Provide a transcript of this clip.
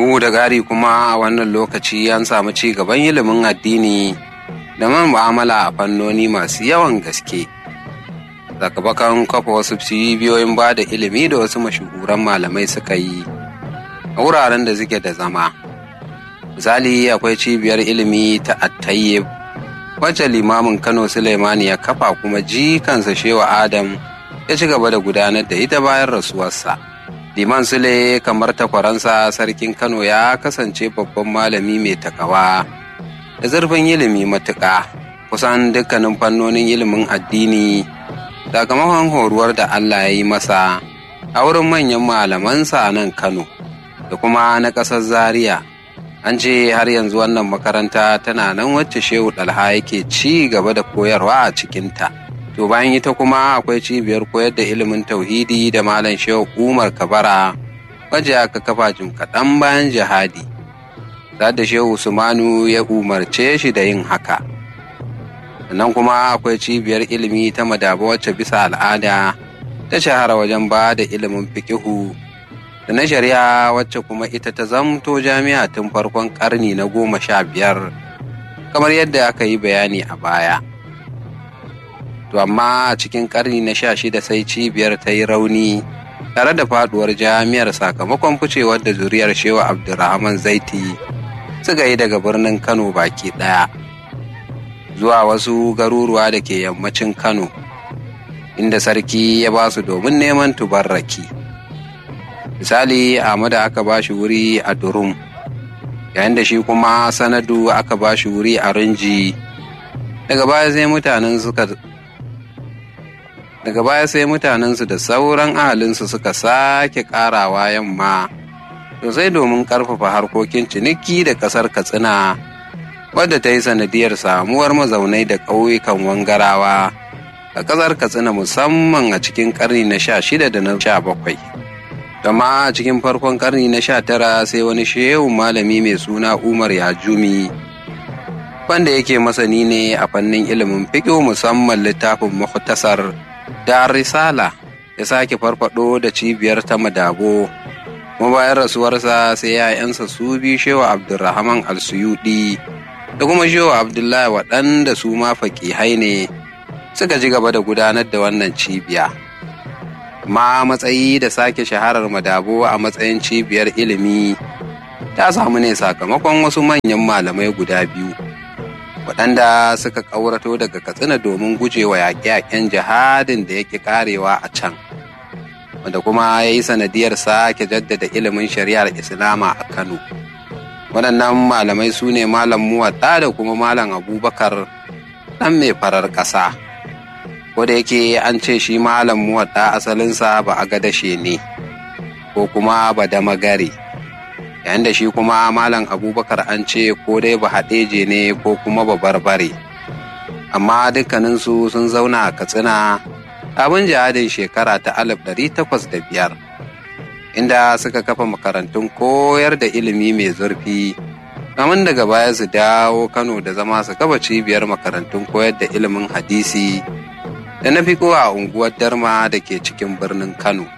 bugu da gari kuma a wannan lokaci an samu ci gaban ilimin addini da man mu'amala a fannoni masu yawan gaske sakamakon kafa wasu cibiyoyin ba da ilimi da wasu mashahuran malamai suka yi a wuraren da suke da zama misali akwai cibiyar ilimi ta attayyib wacce limamin kano suleimani ya kafa kuma jikansa shewa adam ya ci gaba da gudanar da ita bayan rasuwarsa liman sule kamar takwaransa sarkin kano ya kasance babban malami mai takawa da zurfin ilimi matuƙa kusan dukkanin fannonin ilimin addini sakamakon horuwar da allah ya yi masa a wurin manyan malamansa a nan kano da kuma na ƙasar zaria an ce har yanzu wannan makaranta tana nan wacce shehu ɗalha yake ci gaba da koyarwa a cikinta to bayan ita kuma akwai cibiyar koyar da ilimin tauhidi da malam shehu umar kabara wacce aka kafa jim kaɗan bayan jihadi da shehu usmanu ya umarce shi da yin haka sannan kuma akwai cibiyar ilimi ta madaba wacce bisa al'ada ta shahara wajen ba da ilimin fikihu da na shari'a wacce kuma ita ta zamto jami'a tun farkon karni na goma sha biyar kamar yadda aka yi bayani a baya to amma a cikin karni na sha shida sai cibiyar ta yi rauni tare da faduwar jami'ar sakamakon ficewar da zuriyar shewa abdulrahman zaiti suka yi daga birnin kano baki daya zuwa wasu garuruwa da ke yammacin kano inda sarki ya ba su domin neman tubarraki. misali Ahmadu aka ba shi wuri a Durum, yayin da shi kuma Sanadu aka ba shi wuri a Rinji. Daga baya sai mutanen suka daga baya sai mutanensu da sauran ahalinsu suka sake karawa yamma sosai domin karfafa harkokin ciniki da kasar katsina wadda ta yi sanadiyar samuwar mazaunai da ƙauyukan wangarawa a kasar katsina musamman a cikin ƙarni na sha shida da na sha bakwai Gama a cikin farkon karni na sha tara sai wani shehun malami mai suna Umar Yajumi wanda yake masani ne a fannin ilimin fiƙo musamman littafin Muhtasar da Risala ya sake farfado da cibiyar ta madabo kuma bayan rasuwarsa sai ‘ya'yansa su bi shewa Abdulrahman Al-Suyudi da kuma shewa Abdullahi waɗanda su ma faƙihai ne suka ji gaba da gudanar da wannan cibiya. ma matsayi da sake shaharar madabo a matsayin cibiyar ilimi ta samu ne sakamakon wasu manyan malamai guda biyu waɗanda suka ƙaurato daga katsina domin gujewa yaƙe-yaƙen jihadin da yake ƙarewa a can wanda kuma ya yi sanadiyar sake jaddada ilimin shari'ar islama a kano waɗannan malamai su ne malam muwaɗa da kuma malam abubakar ɗan mai farar ƙasa ko da yake an ce shi malam muwadda asalinsa ba a gadashe ne ko kuma ba da magare yayin da shi kuma malam abubakar an ce ko dai ba haɗeje ne ko kuma ba barbare amma dukkaninsu sun zauna a katsina abin jihadin shekara ta alif ɗari takwas da biyar inda suka kafa makarantun koyar da ilimi mai zurfi kamun daga baya su dawo kano da zama su kafa cibiyar makarantun koyar da ilimin hadisi da na fi a unguwar darma da ke cikin birnin kano